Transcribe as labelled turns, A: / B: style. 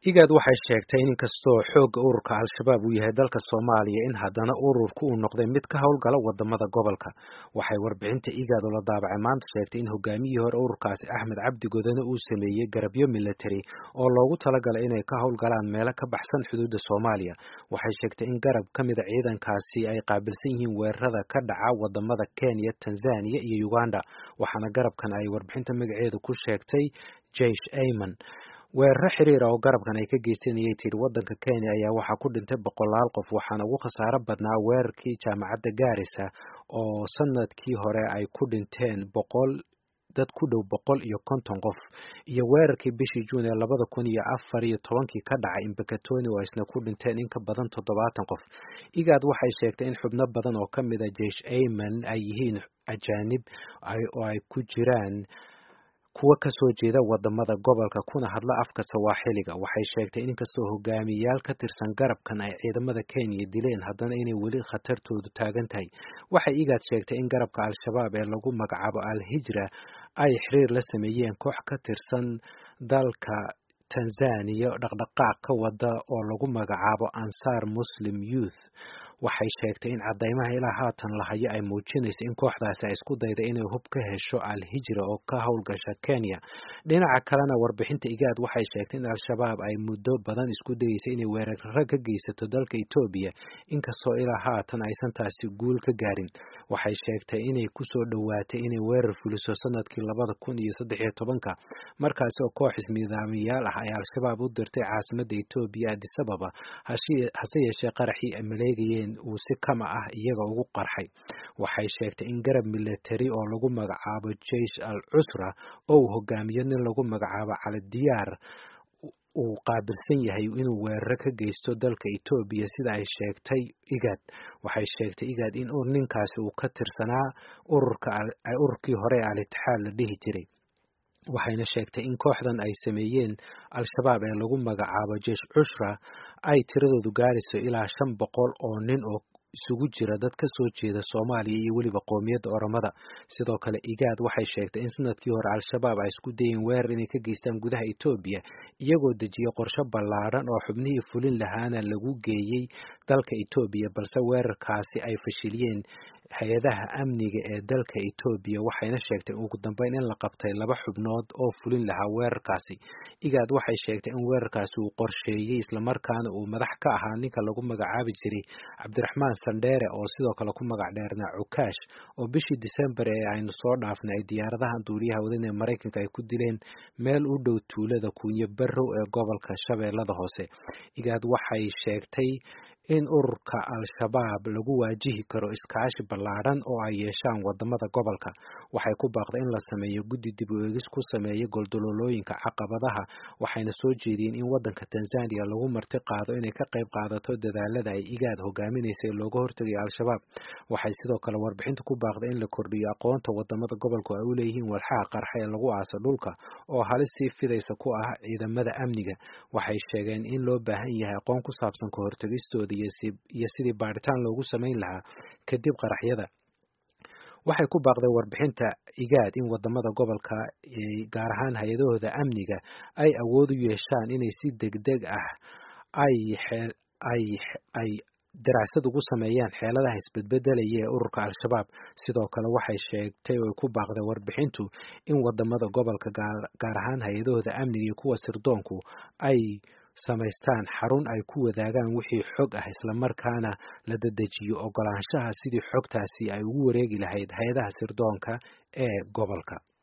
A: igaad waxay sheegtay in inkastoo xoogga ururka al-shabaab uu yahay dalka soomaaliya in haddana ururku uu noqday mid ka howlgala wadamada gobolka waxay warbixinta igaad oo la daabacay maanta sheegtay in hogaamiyihii hore ururkaasi axmed cabdi godane uu sameeyey garabyo military oo loogu talagalay inay ka howlgalaan meelo ka baxsan xuduudda soomaaliya waxay sheegtay in garab ka mida ciidankaasi ay qaabilsan yihiin weerarada ka dhaca wadamada kenya tanzania iyo uganda waxaana garabkan ay warbixinta magaceedu ku sheegtay jeish ayman weeraro xiriir ah oo garabkan ay ka geysteen ayay tiri waddanka kenya ayaa waxaa ku dhintay boqolaal qof waxaana ugu khasaaro badnaa weerarkii jaamacadda gaarisa oo sanadkii hore ay ku dhinteen boqol dad ku dhow boqol iyo konton qof iyo weerarkii bishii juun ee labada kun iyo afar iyo tobankii ka dhacay imbakatoni oo isna ku dhinteen in ka badan toddobaatan qof igaad waxay sheegtay in xubno badan oo ka mid a jeish ayman ay yihiin ajaanib oo ay ku jiraan kuwa ka soo jeeda wadamada gobolka kuna hadla afka sawaaxiliga waxay sheegtay in inkastoo hogaamiyayaal ka tirsan garabkan ay ciidamada kenya dileen haddana inay weli khatartoodu taagan tahay waxay igaad sheegtay in garabka al-shabaab ee lagu magacaabo al-hijra ay xiriir la sameeyeen koox ka tirsan dalka tanzania dhaqdhaqaaq ka wada oo lagu magacaabo ansar muslim youth waxay sheegtay in cadaymaha ilaa haatan la hayo ay muujinayso in kooxdaasi ay isku dayda inay hub ka hesho al-hijra oo ka howlgasha kenya dhinaca kalena warbixinta igaad waxay sheegtay in al-shabaab ay muddo badan isku dayeysay inay weeraro ka geysato dalka etoobiya inkastoo ilaa haatan aysan taasi guul ka gaarin waxay sheegtay inay kusoo dhowaatay inay weerar fuliso sanadkii labada kun iyo saddex iyo tobanka markaasi oo koox ismidaamiyaal ah ay al-shabaab u dirtay caasimadda etoobiya addis ababa hase yeeshee qaraxii ay maleegayeen uu si kama ah iyaga ugu qarxay waxay sheegtay in garab military oo lagu magacaabo jeish al cusra oo uu hogaamiyo nin lagu magacaabo cali diyaar uu qaabilsan yahay inuu weeraro ka geysto dalka etoobiya sida ay sheegtay igaad waxay sheegtay igaad in ninkaasi uu ka tirsanaa ururka ururkii hore ee al-itixaad la dhihi jiray waxayna sheegtay in kooxdan ay sameeyeen al-shabaab ee lagu magacaabo jeish cushra ay tiradoodu gaarayso ilaa shan boqol oo nin oo isugu jira dad ka soo jeeda soomaaliya iyo weliba qoomiyadda oromada sidoo kale igaad waxay sheegtay in sanadkii hore al-shabaab ay isku dayeen weerar inay ka geystaan gudaha etoobiya iyagoo dejiyay qorshe ballaadhan oo xubnihii fulin lahaana lagu geeyey dalka etoobiya balse weerarkaasi ay fashiliyeen hay-adaha amniga ee dalka etoobiya waxayna sheegtay ugu dambeyn in la qabtay laba xubnood oo fulin lahaa weerarkaasi igaad waxay sheegtay in weerarkaasi uu qorsheeyey islamarkaana uu madax ka ahaa ninka lagu magacaabi jiray cabdiraxmaan sandheere oo sidoo kale ku magac dheernaa cukaash oo bishii disembar ee aynu soo dhaafnay ay diyaaradaha duuriyaha wadan ee maraykanka ay ku dileen meel u dhow tuulada kuunyo barrow ee gobolka shabeellada hoose igaad waxay sheegtay in ururka al-shabaab lagu waajihi karo iskaashi ballaadhan oo ay yeeshaan wadamada gobolka waxay ku baaqday in la sameeyo guddi dib u eegis ku sameeya goldololooyinka caqabadaha waxayna soo jeediyeen in wadanka tanzania lagu marti qaado inay ka qayb qaadato dadaalada ay igaad hogaaminaysay looga hortegayo al-shabaab waxay sidoo kale warbixinta ku baaqday in la kordhiyo aqoonta wadamada gobolku ay u leeyihiin walxaha qarxa ee lagu aaso dhulka oo halis sii fidaysa ku ah ciidamada amniga waxay sheegeen in loo baahan yahay aqoon ku saabsan ka hortegistooda iyo sidii baaritaan loogu samayn lahaa kadib qaraxyada waxay ku baaqday warbixinta igaad in wadamada gobolka gaar ahaan hay-adahooda amniga ay awood u yeeshaan inay si degdeg ah ay ay ay daraasad ugu sameeyaan xeeladaha isbedbedelaya ee ururka al-shabaab sidoo kale waxay sheegtay oo ku baaqday warbixintu in wadamada gobolka gaar ahaan hay-adahooda amniga iyo kuwa sirdoonku ay samaystaan xarun ay ku wadaagaan wixii xog ah islamarkaana la dadejiyo ogolaanshaha sidii xogtaasi ay ugu wareegi lahayd hay-adaha sirdoonka ee gobolka